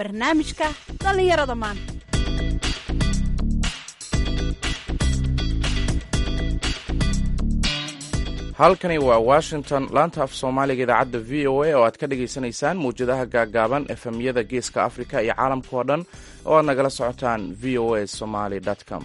barnaamijka dhallinyarada maanta halkani waa washington laanta af soomaaliga idaacadda v o a oo aad ka dhagaysanaysaan mawjadaha gaaggaaban efemyada geeska afrika iyo caalamka oo dhan oo aad nagala socotaan v o a somaly com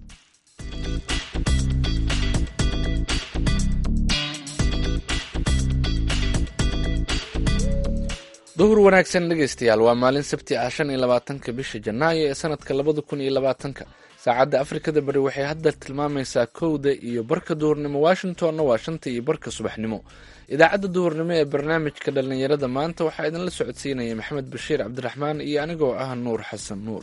duhur wanaagsan dhegaystayaal waa maalin sabti ah shan iyo labaatanka bisha janaayo ee sanadka labada kun iyo labaatanka saacadda afrikada bari waxay hadda tilmaamaysaa kowda iyo barka duhurnimo washingtonna waa shanta iyo barka subaxnimo idaacadda duhurnimo ee barnaamijka dhallinyarada maanta waxaa idinla socodsiinaya maxamed bashiir cabdiraxmaan iyo anigoo ah nuur xasan nuur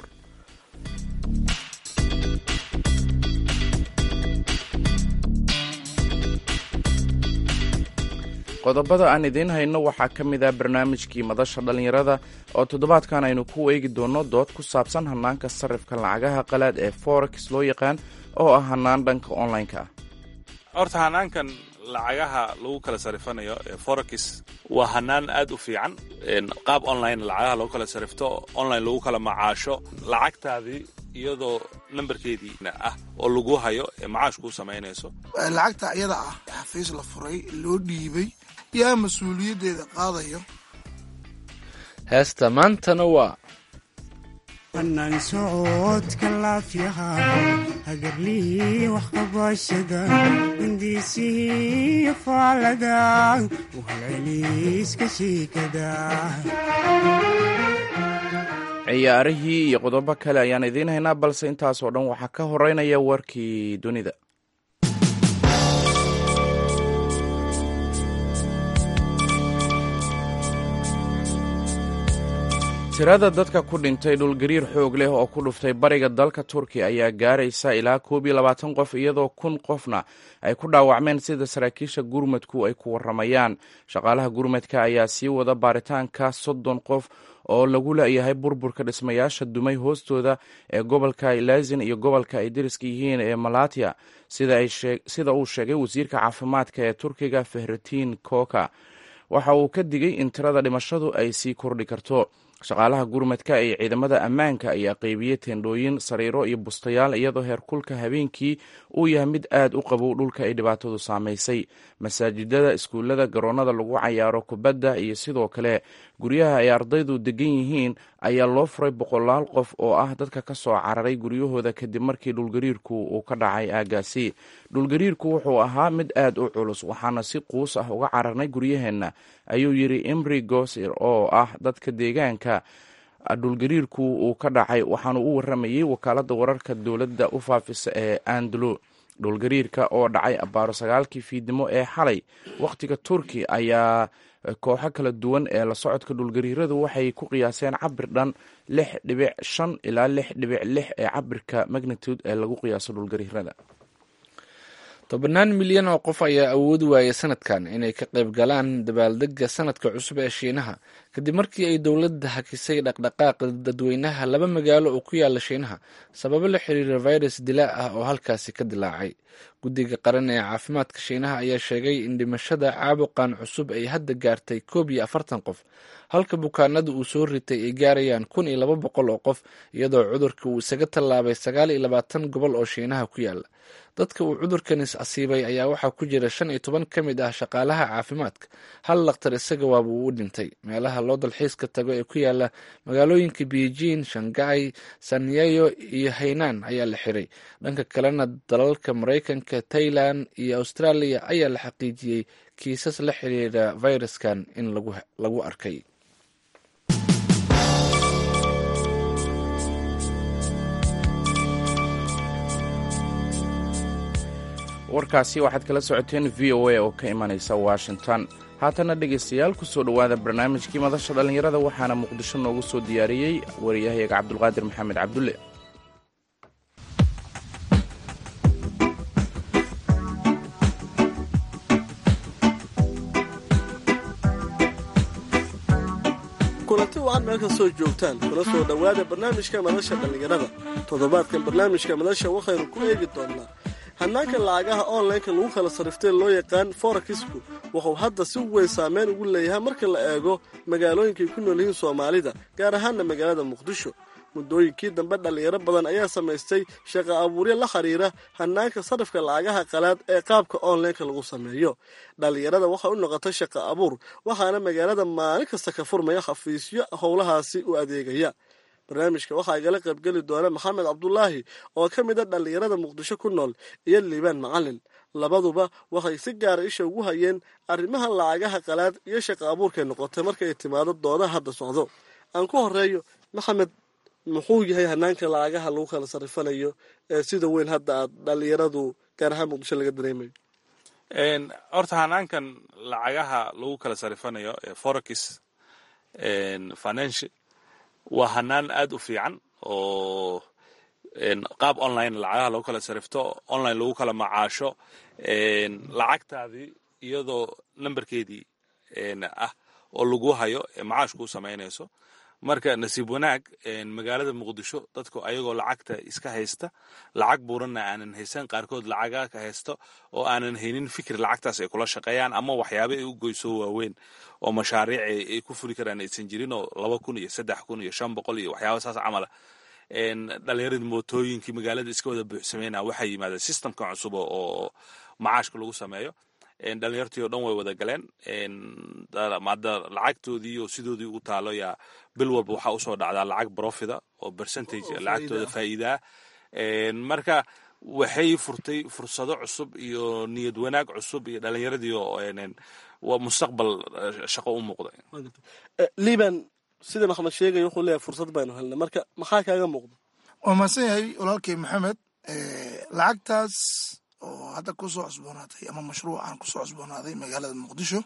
qodobada aan idiin hayno waxaa ka mid ah barnaamijkii madasha dhallinyarada oo toddobaadkan aynu ku eegi doonno dood ku saabsan hannaanka sarrifka lacagaha qalaad ee forex loo yaqaan oo ah hannaan dhanka online-ka ah horta hanaankan lacagaha lagu kala sarifanayo ee forex waa hanaan aad u fiican qaab online lacagaha lagu kala sarifto online lagu kala macaasho lacagtaadii iyadoo nambarkeedii ah oo lagu hayo ee macaash kuu samaynayso lacagta iyada ah xafiis la furay loo dhiibay yaa mas-uuliyaddeeda qaadayo heesta maantana waa hanaan socodka laafyaha hagarlihii waxqabashada hindiisihii faalada uhalceliiska shiikada ciyaarihii iyo qodobo kale ayaan idiin haynaa balse intaasoo dhan waxaa ka horeynaya warkii dunida tirada dadka ku dhintay dhulgariir xoog leh oo ku dhuftay bariga dalka turkiya ayaa gaaraysa ilaa koob iyo labaatan qof iyadoo kun qofna ay ku dhaawacmeen sida saraakiisha gurmadku ay ku waramayaan shaqaalaha gurmadka ayaa sii wada baaritaanka soddon qof oo lagu leeyahay burburka dhismayaasha dumay hoostooda ee gobolka ilazin iyo gobolka ay deriska yihiin ee malatya sida uu sheegay wasiirka caafimaadka ee turkiga fehretin koka waxa uu ka digay in tirada dhimashadu ay sii kordhi karto shaqaalaha gurmadka ee ciidamada ammaanka ayaa qeybiyey teendhooyin sariiro iyo bustayaal iyadoo heerkulka habeenkii uu yahay mid aad u qabow dhulka ay dhibaatadu saamaysay masaajidada iskuullada garoonnada lagu cayaaro kubadda iyo sidoo kale guryaha ay ardaydu degan yihiin ayaa loo furay boqolaal qof oo ah dadka ka soo cararay guryahooda kadib markii dhulgariirku uu ka dhacay aagaasi dhulgariirku wuxuu ahaa mid aad u culus waxaana si quus ah uga cararnay guryaheenna ayuu yidhi imri gosir oo ah dadka deegaanka dhulgariirku uu ka dhacay waxaanu u waramayey wakaaladda wararka dowladda u faafisa ee andalo dhulgariirka oo dhacay abaaro sagaalkii fiidnimo ee xalay wakhtiga turki ayaa kooxo kala duwan ee la socodka dhulgariiradu waxay ku qiyaaseen cabir dhan lix dhibic shan ilaa lix dhibic lix ee cabirka magnitude ee lagu qiyaaso dhulgariirada tobannaan milyan oo qof ayaa awoodi waayay sanadkan inay ka qayb galaan dabaaldega sanadka cusub ee shiinaha kadib markii ay dowladda hakisay dhaqdhaqaaqa dadweynaha laba magaalo oo ku yaala shiinaha sababo la xiriira virus dilaa ah oo halkaasi ka dilaacay guddiga qaran ee caafimaadka shiinaha ayaa sheegay in dhimashada caabuqan cusub ay hadda gaartay koob iyo afartan qof halka bukaanada uu soo ritay ay gaarayaan kun iyo laba boqol oo qof iyadoo cudurka uu isaga tallaabay sagaal iyo labaatan gobol oo shiinaha ku yaala dadka uu cudurkanis asiibay ayaa waxaa ku jira shan iyo toban ka mid ah shaqaalaha caafimaadka hal lakhtar isaga waaba uu u dhintay meelaha loo dalxiiska tago ee ku yaala magaalooyinka beijing shanghai sanyeyo iyo haynaan ayaa la xiray dhanka kalena dalalka maraykanka tailan iyo australia ayaa la xaqiijiyey kiisas la xiriira viruskan in lagu arkay warkaasi waxaad kala socoteen v o a oo ka imanaysa washington haatana dhegaystayaal ku soo dhowaada barnaamijkii madasha dhallinyarada waxaana muqdisho noogu soo diyaariyey wariyahayaga cabdulqaadir maxamed cabdulle kulanti wacan meel kastoo joogtaan kula soo dhowaada barnaamijka madasha dhallinyarada toddobaadkan barnaamijka madasha waxaynu ku eegi doonnaa hannaanka lacagaha onlineka lagu kala sariftay loo yaqaan forakisku wuxuu hadda si weyn saameyn ugu leeyahay marka la eego magaalooyinkay ku nool yihiin soomaalida gaar ahaanna magaalada muqdisho muddooyinkii dambe dhallinyaro badan ayaa samaystay shaqa abuuryo la xiriira hannaanka sarifka lacagaha qalaad ee qaabka onlineka lagu sameeyo dhallinyarada waxay u noqotay shaqa abuur waxaana magaalada maalin kasta ka furmaya xafiisyo howlahaasi u adeegaya barnaamijka waxaa igala qaybgeli doona maxamed cabdulaahi oo ka mid a dhallinyarada muqdisho ku nool iyo liibaan macalin labaduba waxay si gaara isha ugu hayeen arrimaha lacagaha qalaad iyo shaqa abuurkay noqotay markay timaado doodaha hadda socdo aan ku horeeyo maxamed muxuu yahay hanaanka lacagaha lagu kala sarifanayo ee sida weyn hadda aad dhallinyaradu gaar ahaan muqdisho laga dareemayo horta hanaankan lacagaha lagu kala sarifanayo ee forex financial waa hanaan aad u fiican oo qaab online lacagaha lagu kala sarifto online lagu kala macaasho lacagtaadii iyadoo nambarkeedii ah oo lagu hayo macaash kuu samaynayso marka nasiib wanaag magaalada muqdisho dadku ayagoo lacagta iska haysta lacag buuranna aanan haysan qaarkood lacaga ka haysto oo aanan haynin fikir lacagtaas ay kula shaqeeyaan ama waxyaaba ay u goyso waaweyn oo mashaariic ay ku fuli karaan aysan jirin oo laba kun iyo saddex kun iyo shan boqol iyo waxyaaba saas camala dhalinyaradii mootooyinkii magaalada iska wada buuxsameyna waxaa yimaada systemka cusub oo macaashka lagu sameeyo dhalinyartii oo dhan way wada galeen hadda lacagtoodii oo sidoodii u taalo yaa bil walba waxaa usoo dhacdaa lacag profida oo percentage lacagtooda faa'iidaa marka waxay furtay fursado cusub iyo niyad wanaag cusub iyo dhalinyaradii oo mustaqbal shaqo u muuqda liban sida maxamed sheegaya wuxuu leeyahay fursad baynu helnay marka maxaa kaaga muuqda waa mahadsan yahay walaalkay maxamed lacagtaas oo hadda kusoo cusboonaatay ama mashruucan kusoo cusboonaaday magaalada muqdisho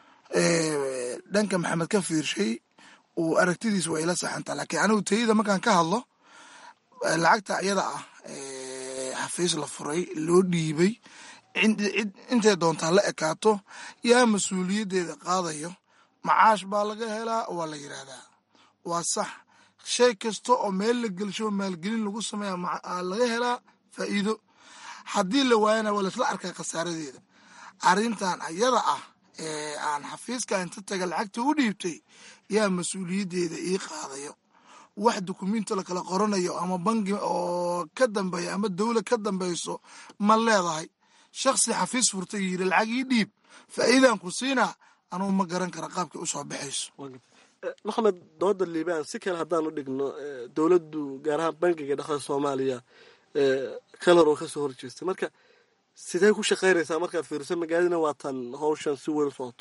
dhanka maxamed ka fiirshay uu aragtidiis waa ila saxantaa laakiin anigu tayada markaan ka hadlo lacagta iyada ah xafiis la furay loo dhiibay intay doontaa la ekaato yaa mas-uuliyaddeeda qaadayo macaash baa laga helaa waa la yidhaahdaa waa sax shay kasta oo meel la gelsho maalgelin lagu sameeya laga helaa faa'iido haddii la waayana waa laisla arkaa khasaaradeeda arrintan ayada ah ee aan xafiiska inta taga lacagta u dhiibtay yaa mas-uuliyaddeeda ii qaadayo wax dukumenti la kala qoranayo ama bangi oo ka dambeeya ama dowlad ka dambeyso ma leedahay shaksi xafiis furtay yiri lacag ii dhiib faa'iidaan ku siinaa anugu ma garan kara qaabkay usoo baxayso maxamed dooda liibaan si kale haddaan u dhigno dowladdu gaar ahaan bangiga dhaqada soomaaliya kalar oo kasoo horjeestay marka sidee ku shaqaynaysaa markaad fiiriso magaaladina waa tan hawshan si weyn u socoto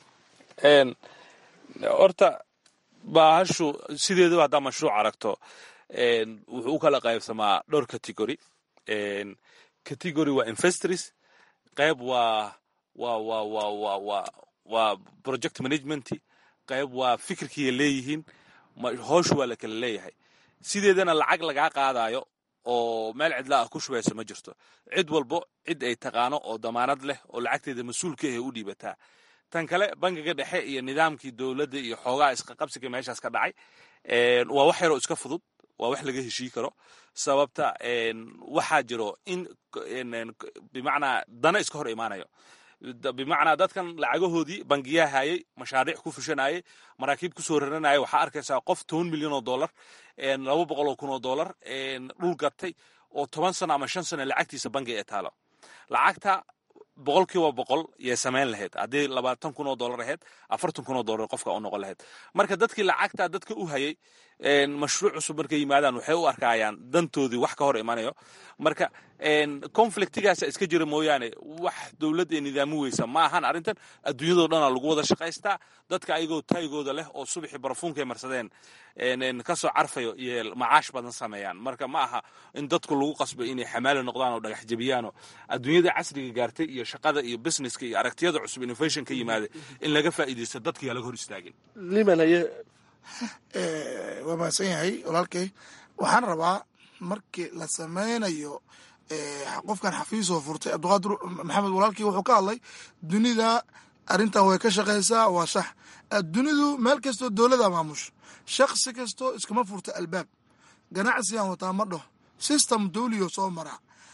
horta baahashu sideedaba haddaa mashruuc aragto wuxuu u kala qaybsamaa dhowr category category waa investors qayb waa waa waa waa waa waa waa project management qayb waa fikirkiiya leeyihiin howshu waa la kala leeyahay sideedana lacag lagaa qaadayo oo meel cidla ah ku shubayso ma jirto cid walbo cid ay taqaano oo damaanad leh oo lacagteeda mas-uulka ah u dhiibataa tan kale bangiga dhexe iyo nidaamkii dowladda iyo xoogaa isqaqabsiga meeshaas ka dhacay waa wax yaroo iska fudud waa wax laga heshii karo sababta waxaa jiro in bimacnaa dana iska hor imaanayo bimacnaa dadkan lacagahoodii bangiyaa hayay mashaariic ku fushanayay maraakiib kusoo raranaya waxaa arkaysaa qof toban milyan oo dollar laba boqol oo kun oo dollar dhul gatay oo toban sano ama shan sano lacagtiisa bangi ee taalo lacagta boqol kiiba boqol yay samayn lahayd haddii labaatan kun oo dollar ahayd afartan kun oo dollar qofka u noqon lahayd marka dadkii lacagta dadka u hayay mashruuc cusub markay yimaadaan waxay u arkayaan dantoodii wax ka hor imanayo marka conflictigaasa iska jira mooyaane wax dowlad ee nidaami weysa ma ahan arrintan adduunyadoo dhana lagu wada shaqaystaa dadka ayagoo taygooda leh oo subaxii barafuunkay marsadeen kasoo carfayo iyo macaash badan sameeyaan marka ma aha in dadku lagu qasbo inay xamaali noqdaan oo dhagax jabiyaano adduunyada casriga gaartay iyo shaqada iyo businesska iyo aragtiyada cusub innovation ka yimaada in laga faa'iidaysto dadkiyaa laga hor istaagin liban haye waa mahadsan yahay walaalkay waxaan rabaa markii la sameynayo qofkan xafiisoo furtay abdiqaadir maxamed walaalkii wuxuu ka hadlay dunida arrintan way ka shaqaysaa waa sax dunidu meel kastoo dowlada maamusho shaksi kastoo iskama furta albaab ganacsigan wataa ma dhaho system dowliyo soo maraa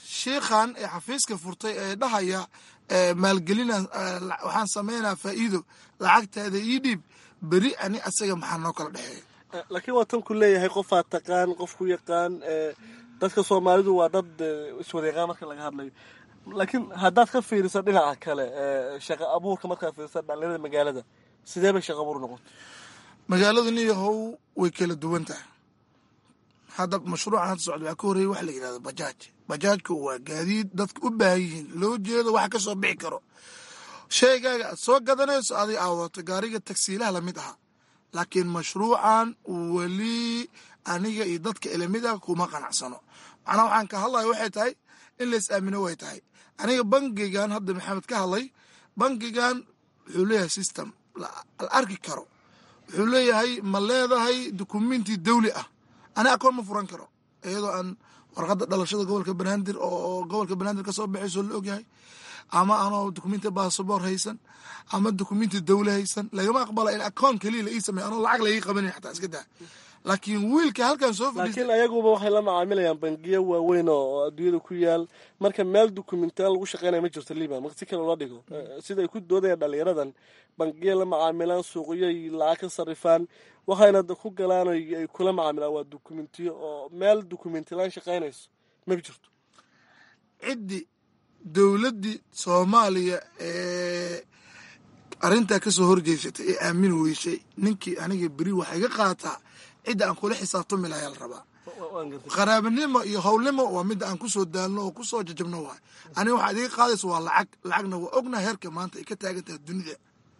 shiikhan ee xafiiska furtay ee dhahaya maalgelina waxaan sameynaa faa'iido lacagtaada ii dhiib beri ani asaga maxaa noo kala dhexeeya laakiin waa tan ku leeyahay qofaa taqaan qof ku yaqaan dadka soomaalidu waa dad iswadeeqaan marka laga hadlayo laakiin haddaad ka fiirisa dhinaca kale shaqa abuurka markaad fiirisa dhalinyarada magaalada sidee bay shaqa abuur noqota magaaladu niyahow way kala duwan tahay hadda mashruucan hadda socda waxaa ka horreeyay waxa la yidhahdo bajaaj bajaajku waa gaadiid dadka u baahan yihiin loo jeedo waxa ka soo bixi karo sheegaaga aad soo gadanayso adig aa wadato gaariga tagsiilaha lamid aha laakiin mashruucan weli aniga iyo dadka ilamid ah kuma qanacsano macnaha waxaan ka hadlaya waxay tahay in lays aamino way tahay aniga bangigan hadda maxamed ka hadlay bangigan wuxuu leeyahay system la arki karo wuxuu leeyahay ma leedahay dukumenti dawli ah ani akoon ma furan karo iyadoo aan warqadda dhalashada gobolka banaadir oo gobolka banaadir kasoo baxayso la ogyahay ama anoo dukumenti basaboor haysan ama dukumenti dawle haysan lagama aqbala in akoon keliya la ii sameeyo anoo lacag laii qabanin xataa iska daa laakiin wiilka halkan soo laakiin ayaguba waxay la macaamilayaan bangiyo waaweyn oo adduunyada ku yaal marka meel dukumentiyaal lagu shaqeynaya ma jirto liban marka si kale loo dhigo siday ku doodayaan dhalinyaradan bangiya la macaamilaan suuqyoy lacag ka sarifaan waxayna ku galaan ay kula macaamilaan waa dukumentiyo oo meel dukumentilaan shaqeynayso ma jirto ciddii dowladdii soomaaliya ee arrintaa kasoo horjeysatay ee aamini weysay ninkii aniga beri waxay ga qaataa cidda aan kula xisaabtami lahaa la rabaa qaraabanimo iyo howlnimo waa midda aan kusoo daalno oo kusoo jajabno waay aniga waxaad iga qaadaysa waa lacag lacagna waa ogna heerka maanta ay ka taagan tahay dunida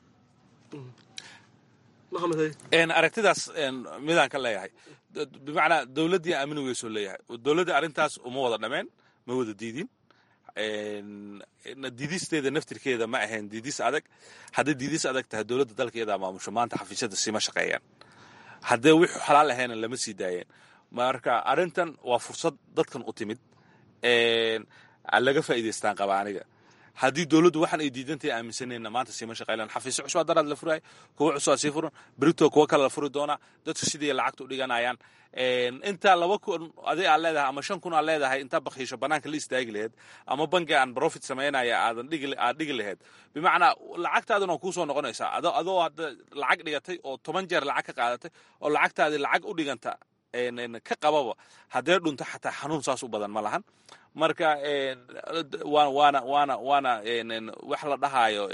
aragtidaas midaan ka leeyahay bimacnaa dowladdii aamini weysoo leeyahay dowladda arrintaas uma wada dhameen ma wada diidin diidisteeda naftirkeeda ma ahayn diidis adag hadday diidis adag tahay dowladda dalka iyadaa maamusho maanta xafiisyada sima shaqeeyaan haddee wixu xalaal ahayna lama sii daayeen marka arrintan waa fursad dadkan u timid laga faa'iidaystaan qaba aniga haddii dowladdu waxaan ay diidantahay aaminsanayna maanta siima shaqeylan xafiisyo cusub daraad la furaay kuwa cusub sii furan berito kuwa kale la furi doonaa dadku sidii lacagta u dhiganayaan intaa laba kun adig aad leedahay ama shan kun aad leedahay intaa bakhiisho banaanka la istaagi laheyd ama bangi aan profit samaynaya aadan dhigi aad dhigi laheyd bimacnaa lacagtaaduna waa kuusoo noqonaysaa ado adoo hadda lacag dhigatay oo toban jeer lacag ka qaadatay oo lacagtaadii lacag u dhiganta ka qababa haddee dhunto xataa xanuun saas u badan ma lahan marka waana waana waana wax la dhahaayo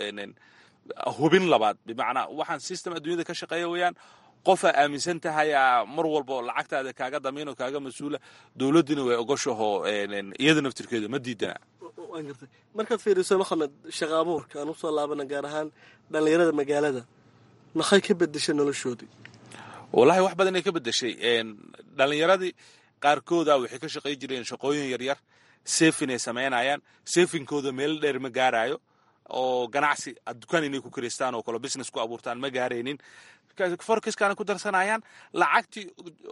hubin labaad bimacnaa waxaan system adduunyada ka shaqeeya weeyaan qofaa aaminsan tahayaa mar walba lacagtaada kaaga damiino kaaga mas-uula dowladdina way ogoshaho iyada naftirkeedu ma diidana markaad fiiriso maxamed shaqa abuurka aan usoo laabana gaar ahaan dhallinyarada magaalada maxay ka bedeshay noloshoodii wallahi wax badan ay ka bedeshay dhallinyaradii qaarkooda waxay ka shaqay jireen shaqooyin yaryar sefin ay samaynayaan sefinkooda meel dheer ma gaarayo oo ganacsi dukaan inay ku karaystaan oo kale business ku abuurtaan ma gaaraynin forkiskaana ku darsanayaan lacagtii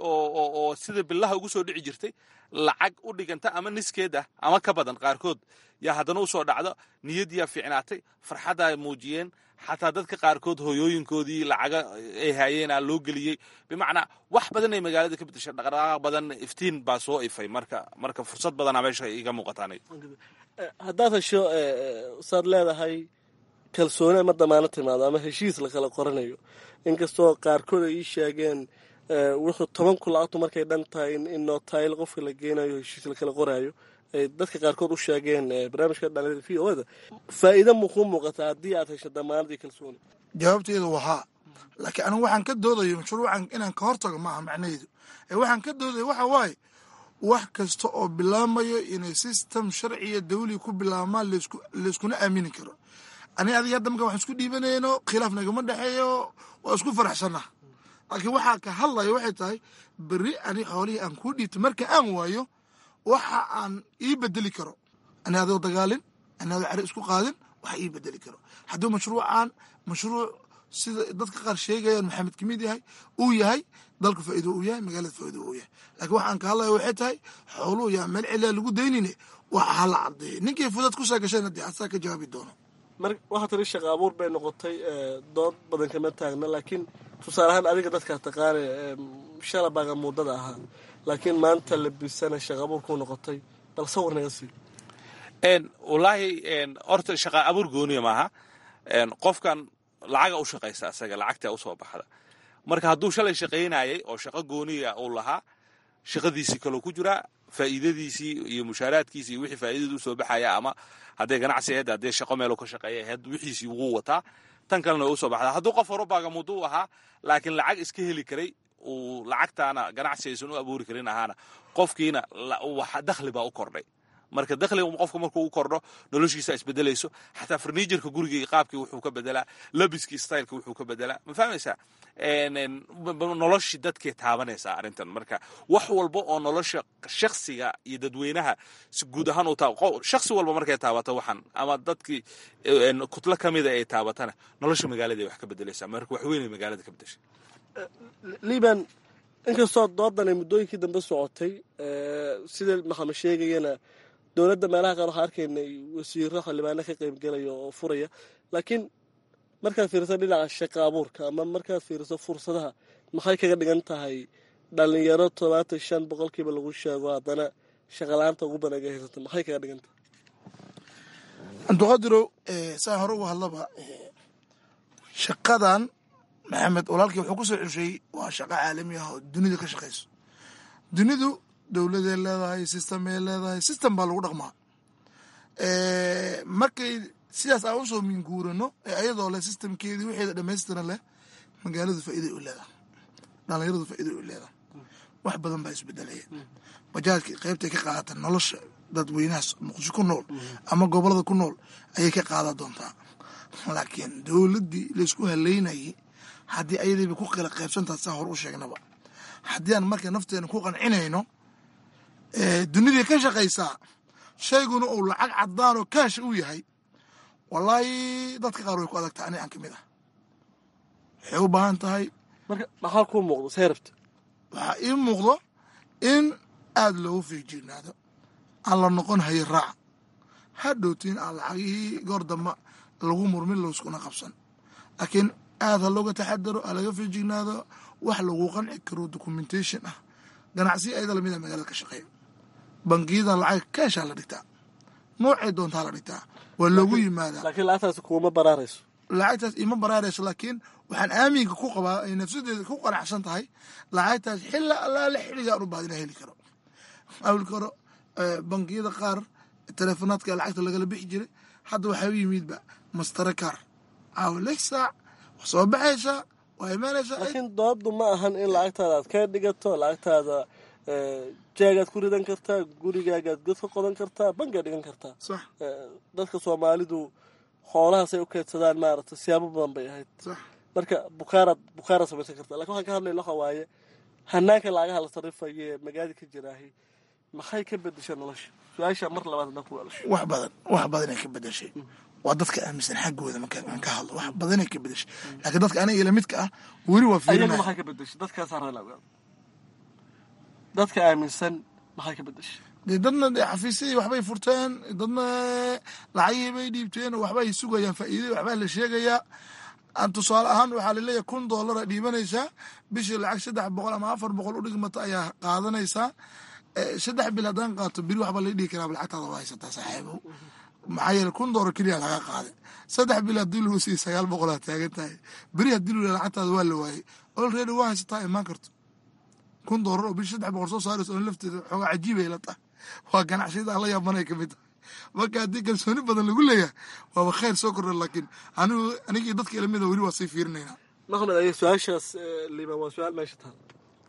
oo sida billaha ugu soo dhici jirtay lacag u dhiganta ama niskeed ah ama ka badan qaarkood yaa haddana usoo dhacdo niyaddiyaa fiicnaatay farxadda ay muujiyeen xataa dadka qaarkood hooyooyinkoodii lacaga ay haayeenaa loo geliyey bimacnaa wax badan ay magaalada ka bedeshay dhaqdhaqaaq badan iftiin baa soo ifay marka marka fursad badanaa meesha iga muuqataan haddaad hesho saad leedahay kalsooni ama damaano timaado ama heshiis lakala qoranayo inkastoo qaarkood ay ii sheegeen wuxuu toban kun lacagtu markay dhan tahay in nootayl qofka la geenayo heshiis lakala qoraayo ay dadka qaarkood u sheegeen barnaamijka dhalinyarada v o da faa'iida mukuu muuqataa haddii aad hesho damaanad iyo kalsooni jawaabteedu waa haa laakiin anigu waxaan ka doodayo mashruucan inaan ka hortago maaha macnaheedu ee waxaan ka doodayo waxa waaye wax kasta oo bilaamayo inay system sharciya dawli ku bilaabmaan layskuna aamini karo ani adiga hadda marka waxaan isku dhiibanayno khilaaf nagama dhexeeyo waa isku faraxsanah laakiin waxaa ka hadlaya waxay tahay beri ani xoolihii aan kuu dhiibtay marka aan waayo waxa aan ii bedeli karo ani adoo dagaalin ani adoo cari isku qaadin waxa ii bedeli karo hadduu mashruucan mashruuc sida dadka qaar sheegayaan maxamed kamid yahay uu yahay dalka faa'iido uu yahay magaalada faa'iido uu yahay laakiin waxaan ka hadlaya waxay tahay xooluhu yaa meel cilaa lagu daynine waxa hala cadeeyay ninkii fudad ku saa gashayna dee asaa ka jawaabi doono mar waxaa tiri shaqa abuur bay noqotay dood badan kama taagna laakiin tusaale ahaan adiga dadkaa taqaane shalabaaga muddada ahaa laakiin maanta labisana shaqa abuur ku noqotay bal sawir naga sii wallaahi horta shaqa abuur gooniya maaha qofkan lacaga u shaqaysa asaga lacagtaa usoo baxda marka hadduu shalay shaqaynayay oo shaqo gooniya uu lahaa shaqadiisii kaloo ku jiraa faa'iidadiisii iyo mushaaraadkiisii iyo wixii faa'iidadu usoo baxaya ama hadday ganacsi ahayd haddee shaqo meelu ka shaqeeya ahayd wixiisii wuu wataa tan kalena way usoo baxdaa hadduu qof horubaaga muduu ahaa laakiin lacag iska heli karay uu lacagtaana ganacsi aysan u abuuri karin ahaana qofkiina dakhli baa u kordhay marka dakhliga qofka markuu u kordho noloshiisa isbedelayso xataa farniijarka gurigii qaabkii wuxuu ka bedelaa labiskii styleka wuxuu ka bedelaa ma fahmaysaa noloshii dadkay taabanaysaa arrintan marka wax walba oo nolosha shaksiga iyo dadweynaha si guud ahaan u shaksi walba markay taabato waxan ama dadkii kutlo ka mida ay taabatana nolosha magaalada ay wax ka bedelaysaa marka wax weynay magaalada ka bedeshay liban inkastoo doodan ay muddooyinkii dambe socotay sida maxamed sheegayana dowladda meelaha qaar waxaa arkaynay wasiiro xildhibaano ka qaybgelaya oo furaya laakiin markaad fiiriso dhinaca shaqa abuurka ama markaad fiiriso fursadaha maxay kaga dhigan tahay dhalinyaro todobaatan shan boqolkiiba lagu sheego haddana shaqala-aanta ugu badan aga haysato maxay kaga dhigan tahay cabdiqadirow saa hore uga hadlaba shaqadan maxamed walaalkii wuxuu ku soo celsheeyey waa shaqo caalami ah oo dunida ka shaqayso dunidu dowladay leedahay systemay leedahay system baa lagu dhaqmaa markay sidaas aan usoo minguurano ee ayadoo leh systemkeedii wixeeda dhamaystiran leh magaaladu faa'iiday u leedahay dhalinyaradu faa'iiday u leedahay wax badan baa isbedelaya bajaajka qaybtay ka qaadata nolosha dadweynahaas muqdisho ku nool ama gobolada ku nool ayay ka qaadan doontaa laakiin dowladdii laysku haleynayay haddii ayadiiba ku kala qaybsantaha saa hor u sheegnaba haddii aan marka nafteena ku qancinayno dunidii ka shaqaysaa shayguna uu lacag cadaan oo kaasha u yahay wallaahi dadka qaar way ku adagtaa ani aan ka mid ah waxay u baahan tahay marka maxaa kuu muuqda see rabta waxaa ii muuqdo in aada loogu feejignaado aan la noqon hayo raaca ha dhowtiin aan lacagihii goor damba lagu murmin layskuna qabsan laakiin aada ha looga taxadaro ha laga feejignaado wax lagu qanci karo documentation ah ganacsiya ayada lamid a magaalada ka shaqeeya bangiyada lacag keeshaa la dhigtaa noocay doontaa la dhigtaa waa loogu yimaadaa laakiin lacagtaasi kuuma baraarayso lacagtaas ima baraarayso laakiin waxaan aaminka ku qabaa ay nafsadeeda ku qanacsan tahay lacagtaas xilla allaale xilligaan u baadina heli karo awilka hore bangiyada qaar teleefonaadka lacagta lagala bixi jiray hadda waxaa u yimidba mastare kaar caawa lix saac wax soo baxaysaa waa imaanaysaa laakiin dooddu ma ahan in lacagtaada aad ka dhigato lacagtaada jeegaad ku ridan kartaa gurigaagaad god ka qodan kartaa bangaad dhigan kartaa sax dadka soomaalidu xoolahaasay u keydsadaan maaragta siyaabo badan bay ahayd sax marka bukaaraad bukaaraad samaysan kartaa lakin waxaan ka hadlayna waxa waaye hanaanka lacagaha la sarifayo ee magaalada ka jiraahi maxay ka bedesha nolosha su-aasha mar labaad haddaan ku weelasho wax badan wax badanay ka bedeshay waa dadka aaminsan xaggooda markaan ka hadlo wax badanay ka bedeshay laakiin dadka aniga ila midka ah weli waa ayagu fiirinaya maxay ka bedeshay dadkaasaa reela ogaada dadka aaminsan maxay ka bedeshay dee dadna dee xafiisyadii waxbay furteen dadna lacagihii bay dhiibteen oo waxbay sugayaan faa'iidey waxbaa la sheegayaa aan tusaale ahaan waxaa laleeyahay kun doolara dhiibanaysaa bishii lacag saddex boqol ama afar boqol u dhigmata ayaa qaadanaysaa Eh, saddex bil haddaan qaato beri waxbaa la dhihi karaa lacagtaada waa haysataa saaxiibow maxaa yeele kun doolar keliya laga qaaday saddex bil haddii lagu siiyo sagaal boqol aad taagan tahay beri haddii lu lacagtaada waa la waayey olready waa haysataa imaan karto kun doolar oo bishi saddex boqol soo saarayso oo lafteeda xoogaa cajiibay la tahay waa ganacsiyada aan la yaabanay ka mid tahay marka haddii kalsooni badan lagu leeyahay waaba khayr soo kordha laakiin anigu anigii dadka ilamida weli waa sii fiirinaynaa maxmed aya su-aashaas eh, liibaan waa su-aal meesha taal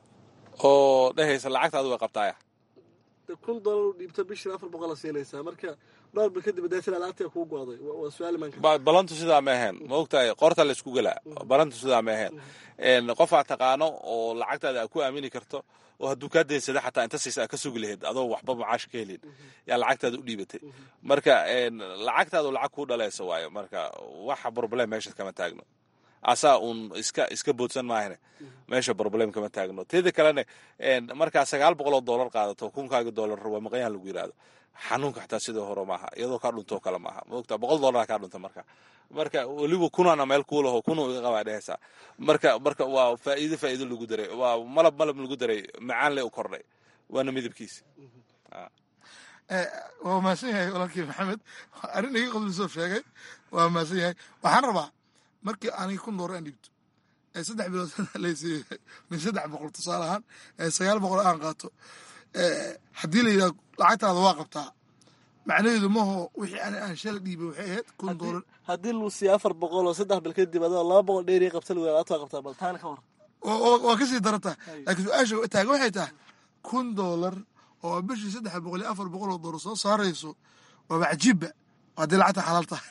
oo dhehaysa lacagtaadu way qabtaaya de kun doolar u dhiibto bishii afar boqol a siinaysaa marka dhowr bil kadib daasila lacagtii kuu go-day waa waa su-aal imaan karta Ba- balantu sidaa ma ahayn ma ogtahay qoorta la isku gelaa balantu sidaa ma ahayn En, qof aad taqaano oo lacagtaada aad ku aamini karto oo hadduu kaa daynsada xataa inta siisa aad ka sugi lahayd adoo waxba macaash ka helin yaa lacagtaada u dhiibatay marka en, lacagtaadu lacag kuu dhalaysa waayo marka waxa problem meesha kama taagno asaa uun iska iska boodsan maahane meesha problem kama taagno teeda kalene en, markaa sagaal boqol oo doolar qaadato kunkaaga doolar waa maqanyaan lagu yidhaahdo xanuunka xataa sidoo hore maaha iyadoo kaa dhuntoo kale maaha maogta boqol doolar kaa dhunta marka marka weliba kunana meel kuulaho kuna iga qabaa dhehaysaa marka marka waa faa'iido faa'iido lagu daray waa malab malab lagu daray macaan le u kordhay waana midabkiisa waa mahadsan yahay walaalkii maxamed arrin iga qodlisoo sheegay waa mahadsan yahay waxaan rabaa markii aniga kun doolar aan dhiibto ee saddex bilood laysiiyo min saddex boqol tusaale ahaan ee sagaal boqol aan qaato haddii la yidhaha lacagtaada waa qabtaa macnaheedu maho wixii ani aan shala dhiibay waxay ahayd kun doolar haddii luu siiya afar boqol oo saddex bil kadib adoo laba boqol dheeriya qabta lagu alaabta waa qabtaa bal taana ka war waa kasii darantaa laakiin su-aasha taagan waxay tahay kun doolar oo bishii saddex boqol iyo afar boqol oo doolar soo saarayso waaba cajiibba haddii lacagta xalaal tahay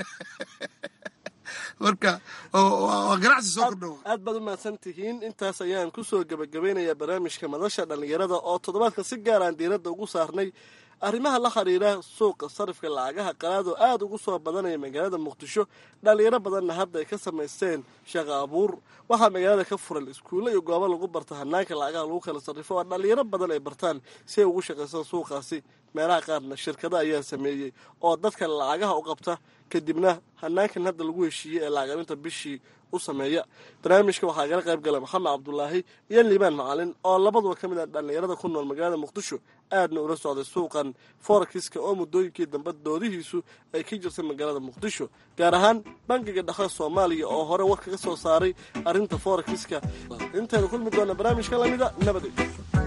marka waa ganacsi soo kordhowa aad baad u mahadsan tihiin intaas ayaan ku soo gebagabeynayaa barnaamijka madasha dhallinyarada oo toddobaadka si gaaraan diiradda ugu saarnay arrimaha la xiriira suuqa sarifka lacagaha qalaad oo aada ugu soo badanaya magaalada muqdisho dhallinyaro badanna hadda ay ka samaysteen shaqa abuur waxaa magaalada ka furan iskuulle iyo goobo lagu barta hanaanka lacagaha lagu kala sarrifo oo dhallinyaro badan ay bartaan si ay ugu shaqaystaan suuqaasi meelaha qaarna shirkada ayaa sameeyey oo dadka lacagaha u qabta kadibna hanaankan hadda lagu heshiiyey ee lacagarinta bishii u sameeya barnaamijka waxaa kala qayb gala maxamed cabdulaahi iyo liibaan macalin oo labaduba ka mid ah dhallinyarada ku nool magaalada muqdisho aadna ula socday suuqan forakiska oo muddooyinkii dambe doodihiisu ay ka jirtay magaalada muqdisho gaar ahaan bangiga dhaqan soomaaliya oo hore war kaga soo saaray arrinta forakiska intaynu kulmi doona barnaamijka lamida nabadey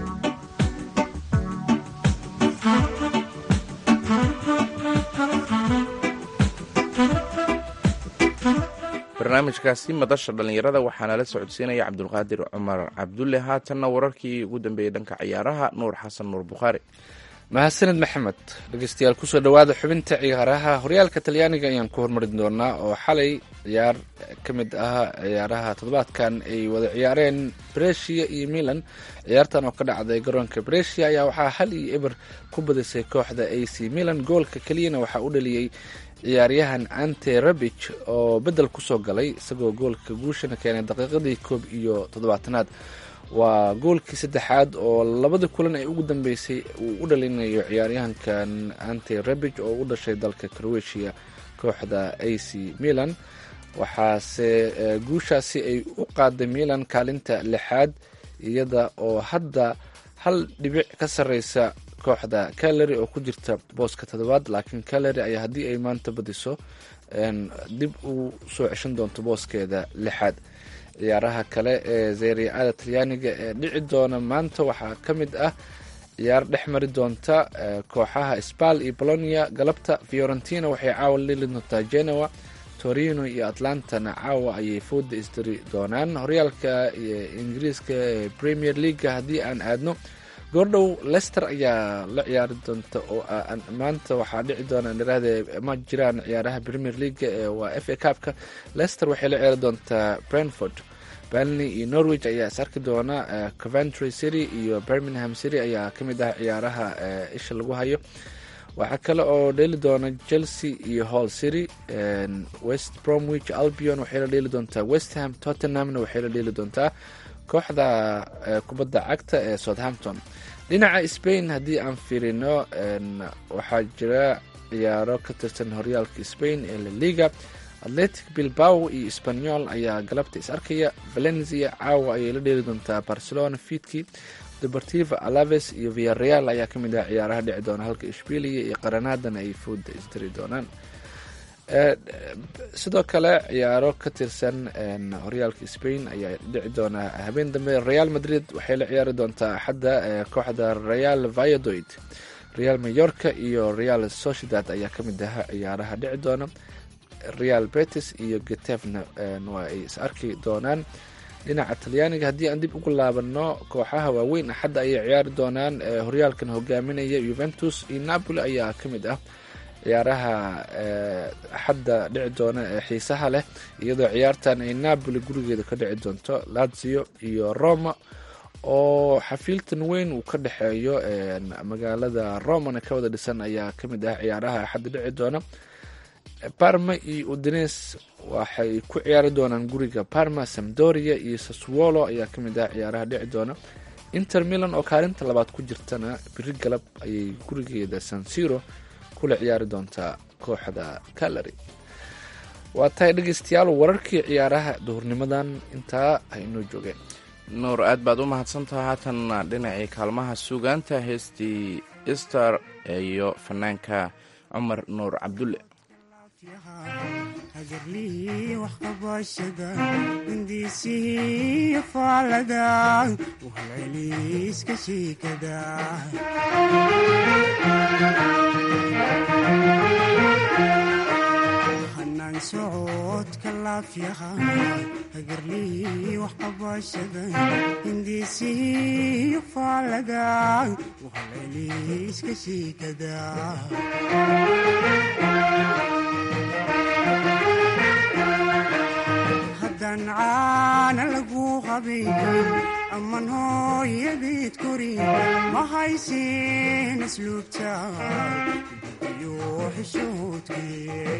barnaamijkaasi madasha dhallinyarada waxaana la socodsiinaya cabdulqaadir cumar cabdulle haatanna wararkii ugu dambeeyey dhanka ciyaaraha nuur xasan nuur bukhaari mahadsaned maxamed dhegeystayaal kusoo dhowaada xubinta ciyaaraha horyaalka talyaaniga ayaan ku hormari doonaa oo xalay ciyaar ka mid ah ciyaaraha toddobaadkan ay wada ciyaareen brescia iyo milan ciyaartan oo ka dhacday garoonka brescia ayaa waxaa hal iyo eber ku badisay kooxda a c milan goolka keliyana waxaa u dhaliyey ciyaaryahan ante rabich oo bedel kusoo galay isagoo goolka guushana keenay daqiiqadii koob iyo toddobaatanaad waa goolkii saddexaad oo labada kulan ay ugu dambeysay uu u dhalinayo ciyaaryahankan ante rabich oo u dhashay dalka croatia kooxda a c milan waxaase guushaasi ay u qaaday milan kaalinta lixaad iyada oo hadda hal dhibic ka sareysa kooxda calary oo ku jirta booska toddobaad laakiin calary ayaa haddii ay maanta badiso dib u soo ceshan doonto booskeeda lixaad ciyaaraha kale ee zeriacada talyaaniga ee dhici doona maanta waxaa ka mid ah ciyaar dhex mari doonta kooxaha spal iyo bolonia galabta fiorentina waxay caawa lili doontaa genoa torino iyo atlantana caawa ayay fooda isdiri doonaan horyaalka ingiriiska ee premier leaga haddii aan aadno goordhow lester ayaa la ciyaari doonta oo maanta waxaa dhici doona dhiraahde ma jiraan ciyaaraha premier leaga ee waa f a cupka lester waxay la ciyaari doontaa brentford banley iyo norwich ayaa is arki doona coventry city iyo birmingham city ayaa ka mid ah ciyaaraha isha lagu hayo waxaa kale oo dheeli doona chelsea iyo hall city west bromwich albion waxay la dheeli doontaa westham tottenhamna waxay la dheeli doontaa kooxda kubadda cagta ee southampton dhinaca spain haddii aan fiirino waxaa jira ciyaaro ka tirsan horyaalka spain ee la liga atletic bilbao iyo spanyol ayaa galabta is arkaya valencia caawa ayay la dheeli doontaa barcelona fiidkii deportiva alaves iyo viareal ayaa kamid ah ciyaaraha dhici doona halka ishbiiliya iyo qaranaadan ay fooda isdiri doonaan sidoo kale ciyaaro ka tirsan horyaalka spain ayaa dhici doona habeen dambe real madrid waxay la ciyaari doontaa axadda kooxda real valladoid real mayorka iyo real sociedad ayaa kamid ah ciyaaraha dhici doona real betis iyo getefna waa ay is arki doonaan dhinaca talyaaniga haddii aan dib ugu laabano kooxaha waaweyn axadda ayay ciyaari doonaan horyaalkan hogaaminaya yuventus iyo napoli ayaa ka mid ah ciyaaraha axadda dhici doona ee xiisaha leh iyadoo ciyaartan ay napoli gurigeeda ka dhici doonto lazio iyo roma oo xafiiltan weyn uu ka dhexeeyo magaalada romana ka wada dhisan ayaa ka mid ah ciyaaraha axadda dhici doona parma iyo udines waxay ku ciyaari doonaan guriga parma samdoria iyo saswolo ayaa ka mid ah ciyaaraha dhici doona inter milan oo kaalinta labaad ku jirtana biri galab ayay gurigeeda sansiro kula ciyaari doontaa kooxda calary waa tahay dhegeystayaal wararkii ciyaaraha duhurnimadan intaa ay inoo joogeen nuur aad baad u mahadsantaha haatanna dhinacii kaalmaha sugaanta heestii ister iyo fanaanka cumar nuur cabdulle hagarlihii waxqabashada hindiisihii faalada uhalceliiska shiikada hanaan socodka laafyaha hagarlihii waxqabashada hindiisihii faalada uhalceliiska shiikada haddaan caana lagu qabin amman hooyadeed korin ma haysin asluubta iyo xishoodkee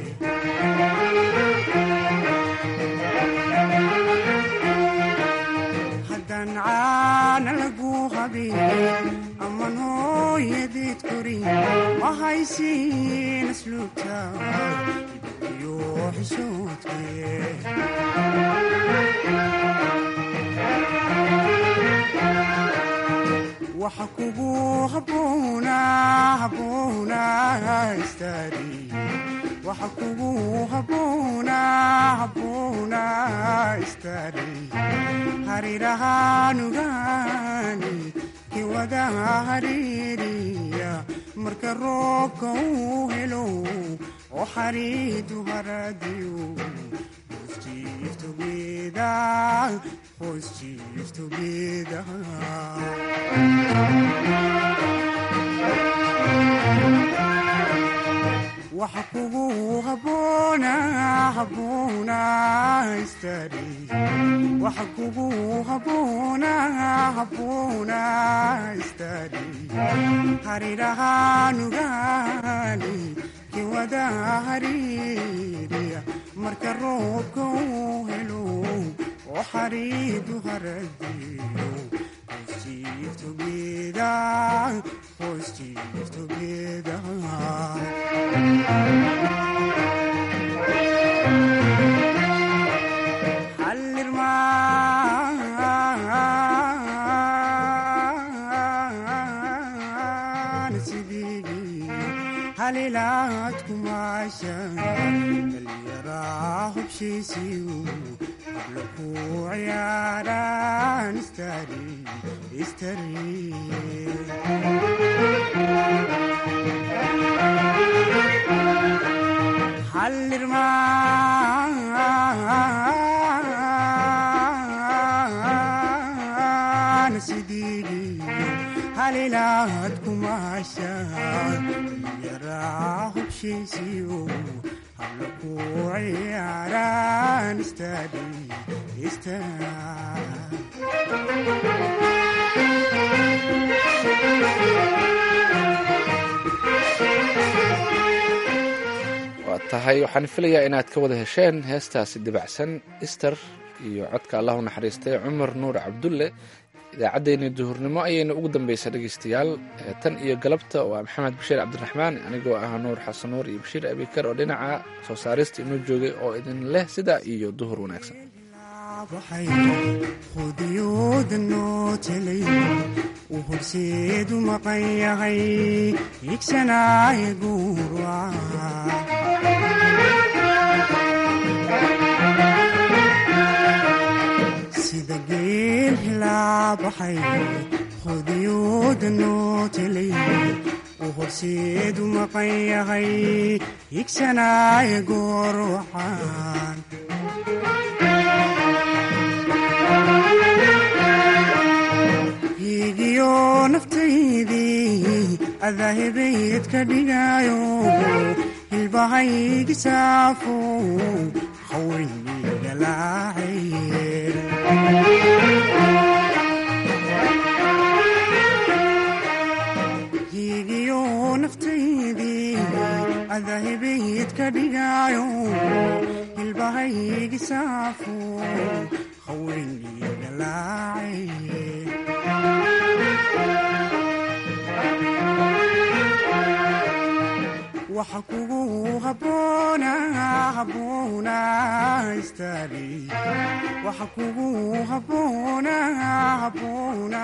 haddaan caana lagu qabin amman hooyadeed korin ma haysin asluubta iyo xishoodkee waxa kugu habboona habboona istaari waxa kugu habboona habboona istaari harirahaanugaani kiwada hariiriya marka roobka uu helo oo xariidu haradiyo Hoos chief together, hoos chief together. waxa kugu habboona habboona istaari waxa kugu habboona habboona istaari harirahaanugaani kiwada hariiriya marka roobka uu helo oo xariidu haradiyo Hoos chief together, hoos chief together. hallirmaan sidii halilaad kumaasha dhallinyaraa hubshiisiyu habla ku ciyaaraan istari istari hallirmaan sidii halilaad kumaasha yaraa hubshiisiyo habla ku ciyaaraan istari istari waa tahay waxaan filayaa inaad ka wada hesheen heestaasi dibacsan ister iyo codka allah u naxariistay cumar nuur cabdulle idaacaddeenii duhurnimo ayayna ugu dambaysa dhegaystayaal ee tan iyo galabta waa maxamed bashiir cabdiraxmaan anigoo ah nuur xasan nuur iyo bashiir abikar oo dhinaca soo saarista inoo joogay oo idin leh sidaa iyo duhur wanaagsan baxay qudiyooda noo telay uu horseedu maqan yahay higsanaaye guurwaca sida geel hilaa baxay qudiyooda noo telay uu horseedu maqan yahay higsanaaye goorwacan higiyo naftaydii adaahibayd ka dhigayo hilbahaygi saafo haweynigalaacaye higiyo naftaydii adaahibayd ka dhigayo hilbahaygi saafo haweynigalaacaye waxa kugu habboona habboona istaagi waxa kugu habboona habboona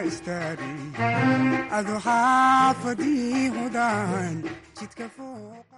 istaagi adu xaafadii hudaan jidka fooq